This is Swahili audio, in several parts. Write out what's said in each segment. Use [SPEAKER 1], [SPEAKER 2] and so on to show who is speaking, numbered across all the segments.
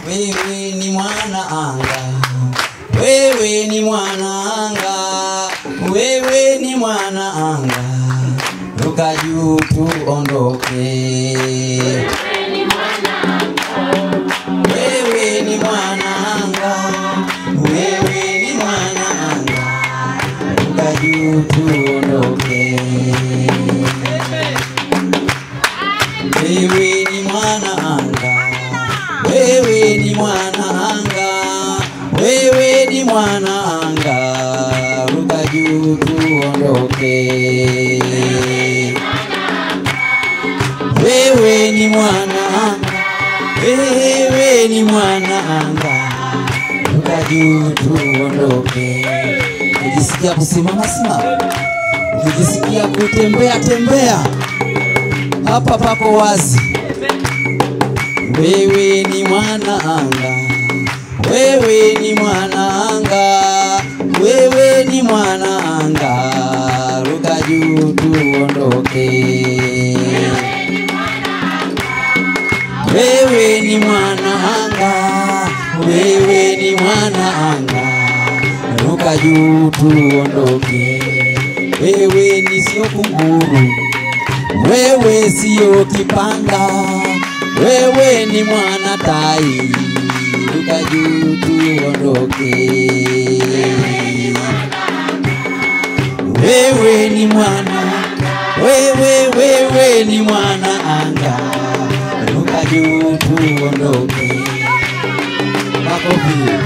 [SPEAKER 1] wewe ni mwana anga, wewe ni mwana anga, wewe ni mwana anga, ruka juu tuondoke. Wewe ni mwana anga, wewe ni mwana anga, ruka juu tuondoke. Wewe ni mwana anga, wewe ni mwana anga, wewe ni mwana anga, ruka juu tuondoke. Wewe ni mwana anga, wewe ni mwana anga, ruka juu tuondoke. Ukijisikia kusimama simama, ukijisikia kutembea tembea hapa pako wazi. Wewe ni mwana anga, wewe ni mwana anga, wewe ni mwana anga, ruka juu tuondoke. Wewe ni mwana anga, wewe ni mwana anga, ruka juu tuondoke. Wewe ni sio kunguru wewe sio kipanga, wewe ni mwana tai, ruka juu tuondoke. Wewe ni mwana, wewe wewe ni mwana anga, ruka juu tuondoke. Makofi.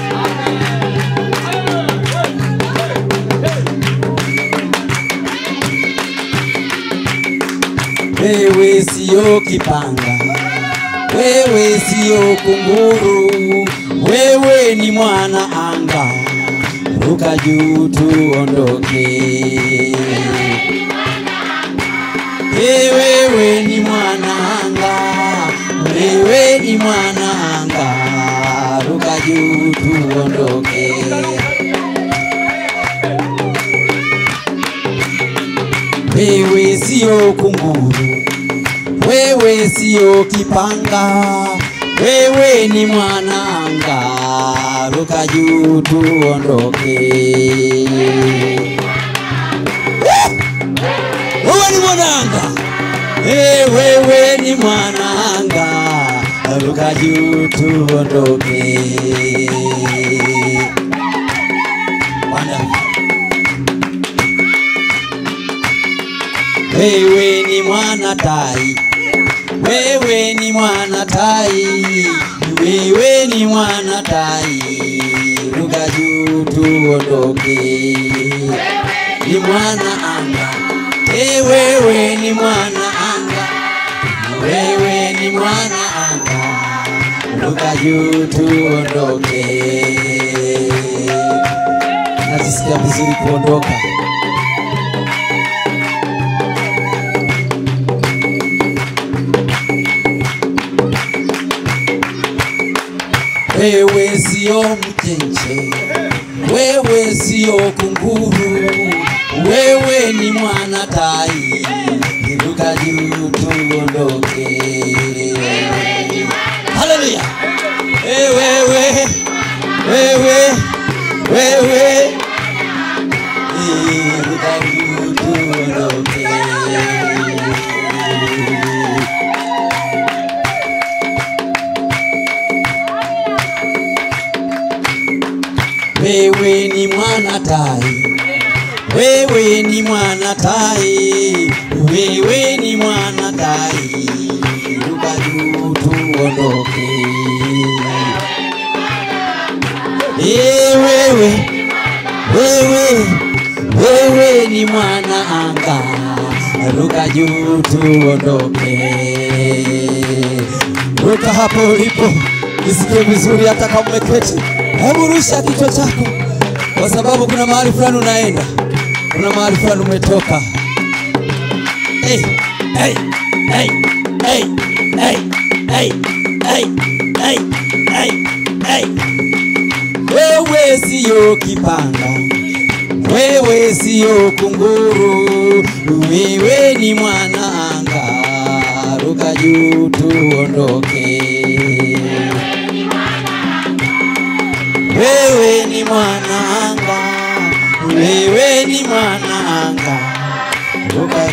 [SPEAKER 1] Wewe sio kipanga, wewe sio kunguru, wewe ni mwana anga, ruka juu tuondoke. Hey, wewe ni mwana anga, wewe ni mwana anga, ruka juu tuondoke. Wewe sio kunguru, wewe sio kipanga, wewe ni mwana anga, ruka juu tuondoke. Wewe ni mwana anga, Eh, wewe ni mwana anga, ruka juu tuondoke. Wonderful. Wewe ni mwana tai, wewe ni mwana tai, wewe ni mwana tai, ruka juu tuondoke. Ni mwana anga, e wewe ni mwana anga, wewe ni mwana anga, ruka juu tuondoke. Najisikia vizuri kuondoka. Wewe sio mchenche, wewe sio kunguru, wewe ni mwana tai, iruka juu tuondoke. Haleluya! Eh, wewe wewe wewe, iruka juu tuondoke. Wewe ni mwana tai, wewe ni mwana tai, wewe ni mwana tai, ruka juu tuondoke. Eh, wewe wewe wewe ni mwana anga, ruka juu tuondoke. Ruka hapo ulipo, nisikie vizuri hata kama umeketi. Hebu rusha kichwa chako, kwa sababu kuna mahali fulani unaenda, kuna mahali fulani umetoka. Hey, hey, hey, hey, hey, hey, hey, hey, hey, hey. Wewe siyo kipanga, wewe siyo kunguru, wewe ni mwana anga, ruka juu tuondoke.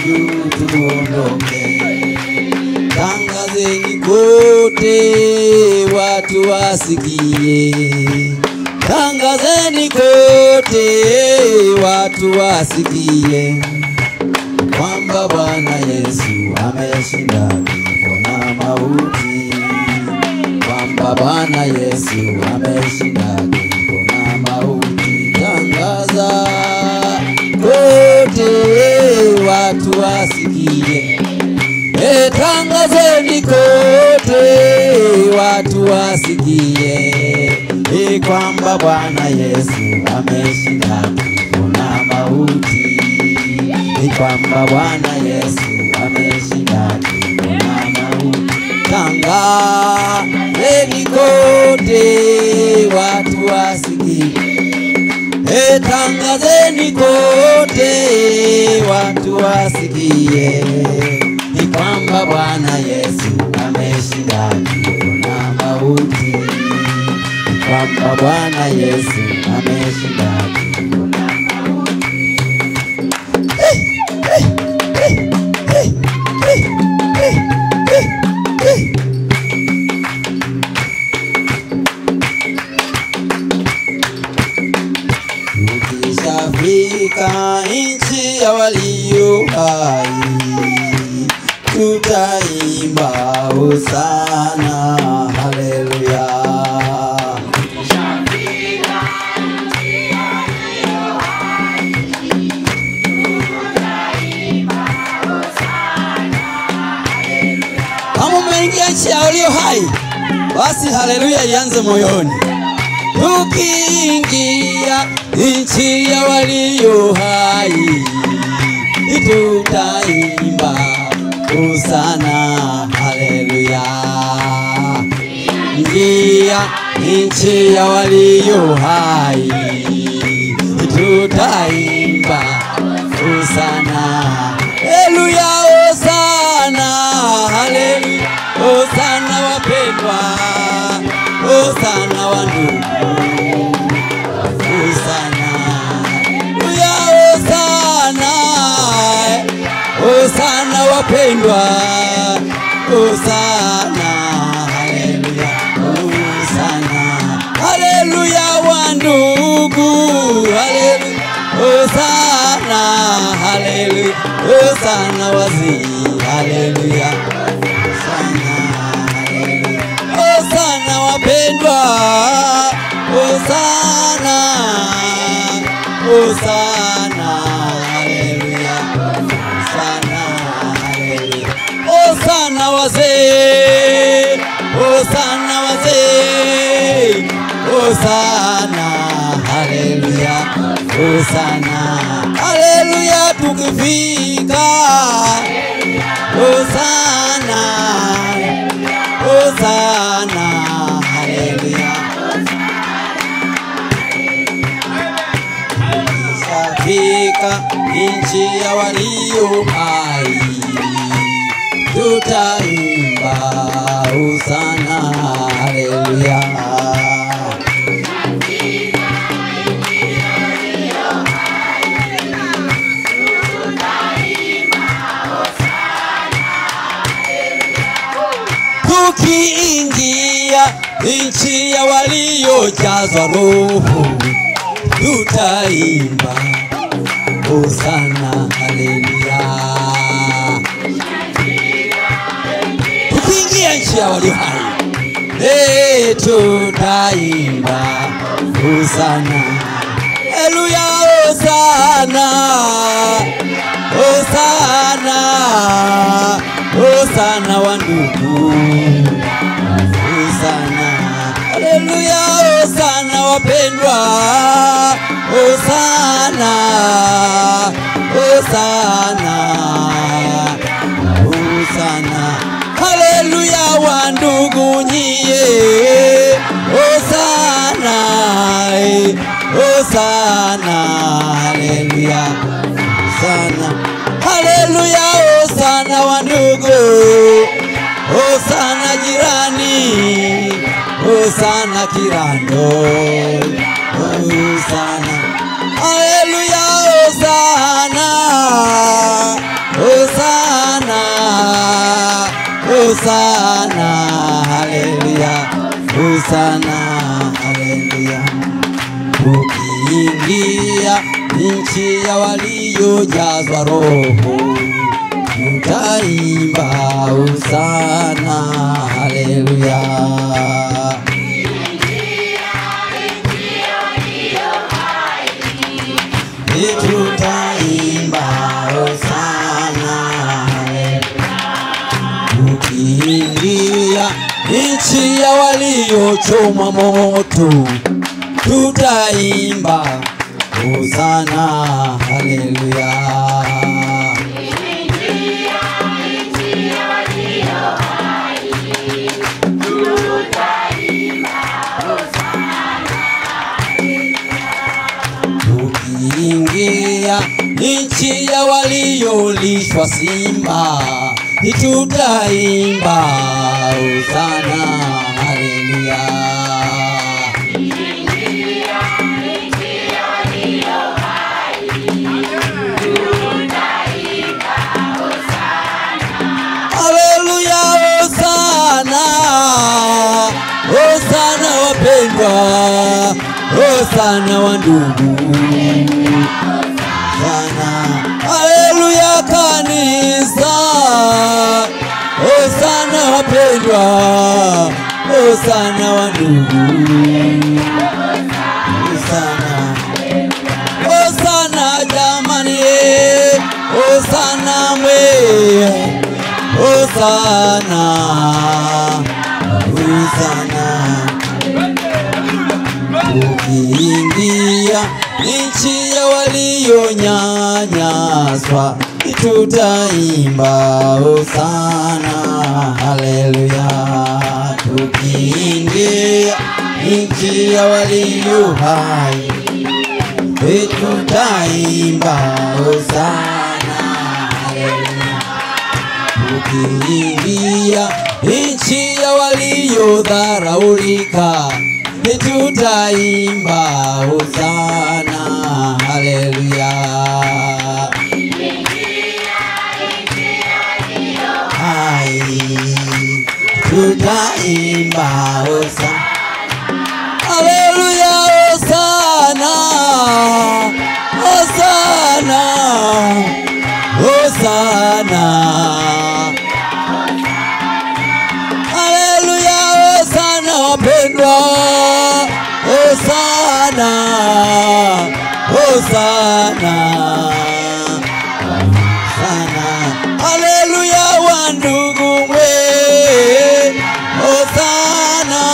[SPEAKER 1] juu tuondoke. Tangazeni kote watu wasikie, tangazeni kote watu wasikie kwamba Bwana Yesu ameshinda kifo na mauti, kwamba Bwana Yesu ameshinda kifo na mauti. Tangaza kote watu wasikie. E, tangazeni kote watu wasikie e, kwamba Bwana Yesu ameshinda kifo na mauti, e, kwamba Bwana Yesu ameshinda kifo na mauti. Tangazeni kote watu wasikie E, tangazeni kote watu wasikie ni kwamba Bwana Yesu ameshinda kifo na mauti, ni kwamba Bwana Yesu ameshinda kifo na mauti. Hey, hey, hey, hey, hey, hey, hey, hey. Tukishafika nchi ya walio hai, tutaimba hosana, haleluya. Kama umeingia nchi ya walio hai, basi haleluya ianze moyoni. Tukiingia nchi ya walio hai, tutaimba hosana, haleluya. Ingia nchi ya walio hai, tutaimba hosana, haleluya, hosana, haleluya, hosana wapendwa, hosana wandugu Hosana, Haleluya, Hosana, Hosana wapendwa, Hosana, haleluya, Hosana, haleluya wandugu, haleluya, Hosana, haleluya, Hosana wazee, haleluya, Hosana, haleluya, Hosana wapendwa, Hosana, Hosana, haleluya, Hosana, haleluya, Hosana wazee, Hosana wazee, Hosana, haleluya, Hosana, haleluya, tukifika Hosana, Hosana, haleluya. Tukishafika nchi ya walio hai, tutaimba hosana, haleluya. Tukiingia nchi ya waliojazwa Roho, tutaimba hosana, haleluya. Tukiingia nchi ya walio hai, eh, tutaimba hosana, haleluya, hosana, hosana, hosana wa ndugu Hosana, haleluya, hosana wapendwa, hosana, hosana, hosana, haleluya, wandugu nyie, hosana, eh, hosana, haleluya, hosana, haleluya, hosana wandugu Hosana jirani, Hosana kirando, Hosana, Haleluya, Hosana, Hosana, haleluya, Hosana, haleluya. Ukiingia nchi ya waliojazwa Roho, utaimba Hosana, haleluya. Tutaimba Hosana, ukiingia nchi ya waliochomwa moto, tutaimba Hosana, haleluya. Tukiingia nchi ya waliolishwa simba, tutaimba Hosana, haleluya. Haleluya, Hosana, Hosana wapendwa, Hosana wa ndugu, Hosana, haleluya kanisa, Hosana wapendwa, Hosana wa ndugu, Hosana Hosana jamani, Hosana mwe, Hosana, Hosana. Ukiingia nchi ya walionyanyaswa, tutaimba Hosana, haleluya. Tukiingia nchi ya walio hai tutaimba Hosana, haleluya. Ukiingia nchi ya waliodharaulika, tutaimba Hosana, haleluya. Hai, tutaimba Hosana. Haleluya, Hosana, Hosana, Hosana. Haleluya, Hosana wapendwa, Hosana, Hosana, Hosana. Haleluya, wandugu mwe, Hosana,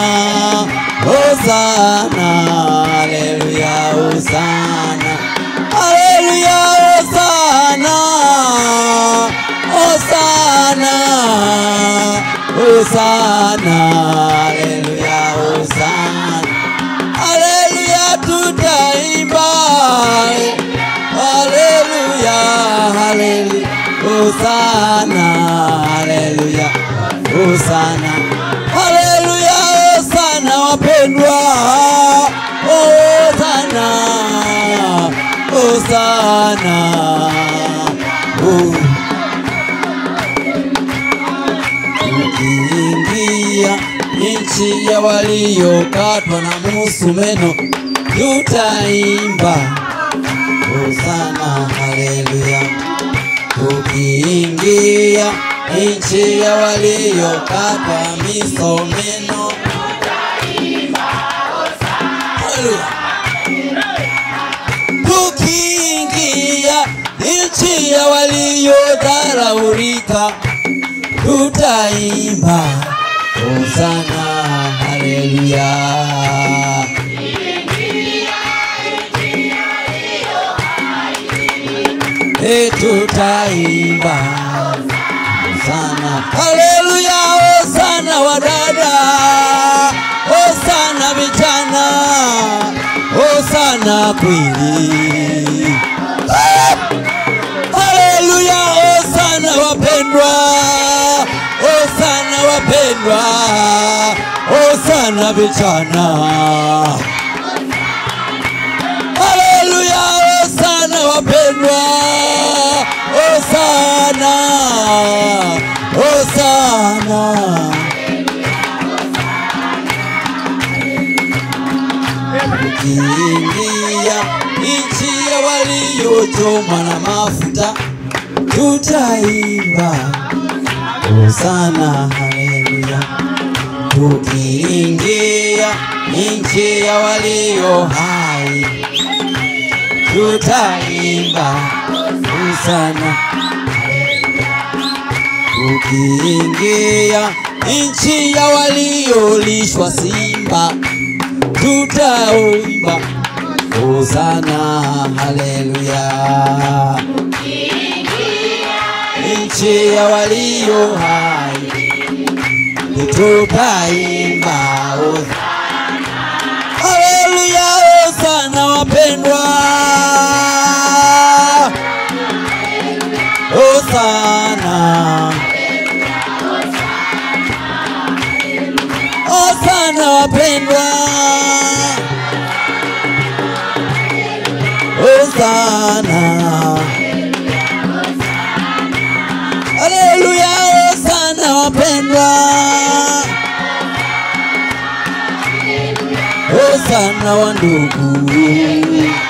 [SPEAKER 1] Hosana, haleluya, Hosana, haleluya, Hosana, Hosana, Hosana, haleluya, Hosana, haleluya, tutaimba, haleluya, haleluya, Hosana, haleluya, Hosana, haleluya, Hosana wapendwa, Hosana, Hosana, oh. Ukiingia nchi ya waliokatwa na musumeno, tutaimba Hosana, haleluya. Ukiingia nchi ya waliokatwa misomeno, haleluya. Tukiingia nchi ya waliodharaulika, tutaimba Hosana, haleluya. E, tutaimba Hosana, haleluya, Hosana wadada, Hosana vijana, Hosana kweli. Haleluya, Hosana wapendwa, Hosana wapendwa, Hosana vijana. Haleluya, Hosana wapendwa, Hosana, Hosana. Ukiingia nchi ya waliochomwa na mafuta, tutaimba Hosana, haleluya. Tukiingia nchi ya walio hai, tutaimba Hosana. Tukiingia nchi ya waliolishwa simba, tutaimba Hosana, haleluya. Nchi ya walio hai, tutaimba Hosana. Haleluya, Hosana wapendwa. Hosana. Hosana wapendwa. Hosana. Haleluya, Hosana wapendwa. Hosana wa ndugu.